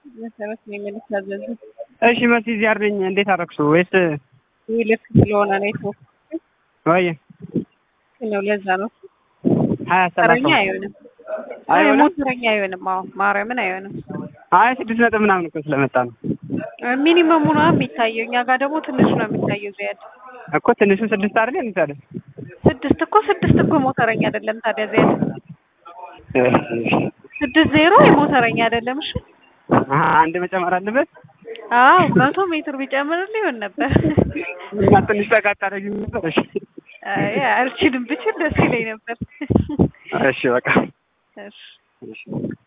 መሰረት ነው የምንታዘዘው። እሺ መሲ እዚህ አርደኝ እንዴት አደረግሹ? ወይስ ይህ ልክ ስለሆነ ነው የተወሰነ ወይ ነው። ለዛ ነው ሀያ ተረኛ ሰላሳ አይሆንም። አይሆንም? ሞተረኛ አይሆንም። አዎ ማርያምን አይሆንም። አይ ስድስት ነጥብ ምናምን እኮ ስለመጣ ነው ሚኒመሙ ነው የሚታየው። እኛ ጋር ደግሞ ትንሹ ነው የሚታየው። ዚያድ እኮ ትንሹ ስድስት አይደል እንታለ ስድስት እኮ ስድስት እኮ ሞተረኛ አይደለም ታዲያ። ዚያድ ስድስት ዜሮ የሞተረኛ አይደለም። እሺ አንድ መጨመር አለበት አዎ መቶ ሜትር ቢጨምር ሊሆን ነበር። እና ትንሽ ጠቃ ታደርጊ ነበር። እሺ አይ አልችልም፣ ብችል ደስ ይለኝ ነበር። እሺ በቃ እሺ እሺ